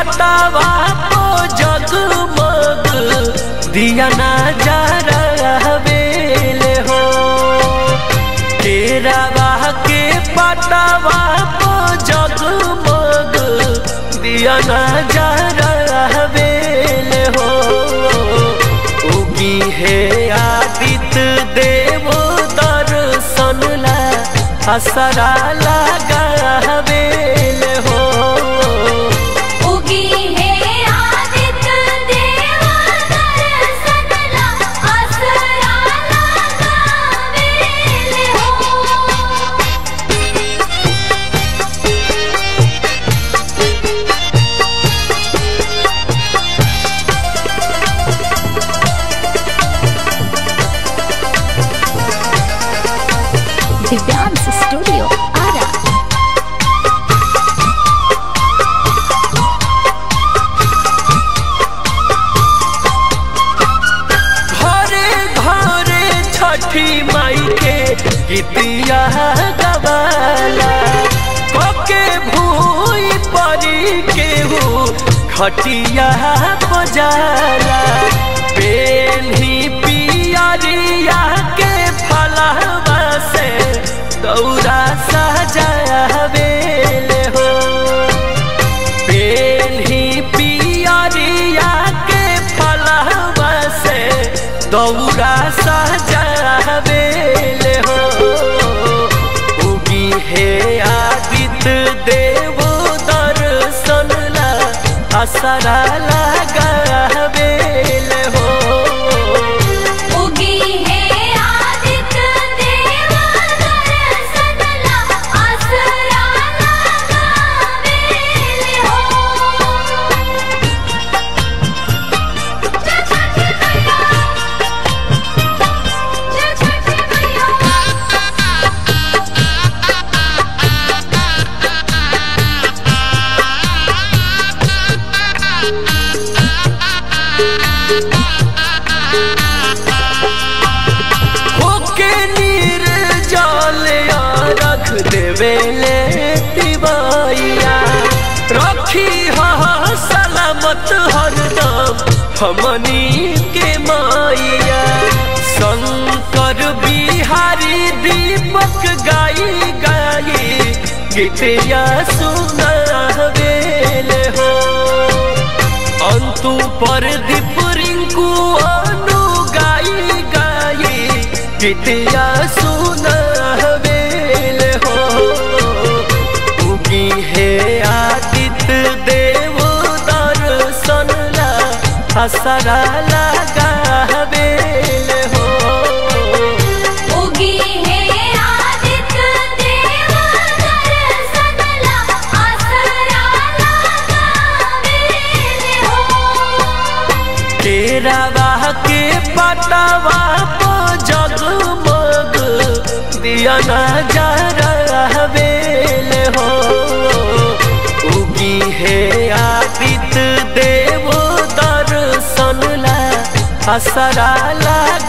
पटावा को जगमग दिया ना जा बेले हो केरावा के पटावा को जगमग दिया ना जा बेले हो उगी है आदित्य देव दर्शन ला असरा लगा बेले हो उगी है आदित्य देव दर्शन ला असरा लगावेले हो दिव्यांश स्टूडियो आरा घरे घरे छठी माई के गीतिया गवाला पके भूई परी के हो खटिया बजाला पेन्ही पियरिया के फलवा से दौरा सजावेले हो पेन्ही पियरिया के फलवा से दौरा सजावेले हो उगी हे आदित्य देव दर्शन ला असरा लगावेले हो उगी है आदित्य देव दर्शन ला असरा लगावेले हो जय छठी मैया जय छठी मैया होके नीर जल रख देवेले तिवैया रखी हा सलामत हरदम हमनी के माइया शंकर बिहारी दीपक गाई गाई गीतिया सुनावेले हो अंतु पर दीप रिंकू अनु गाई गाई गीतिया सुनावेल हो उगी हे आदित्य देव दर्शन ला असरा लगावेल हो उगी है आदित्य देव दर्शन ला असरा लगावेले हो केरावा के पटावा को जगमग दिया ना जा बेले हो उगी है आदित्य देव दर्शन ला असरा लगा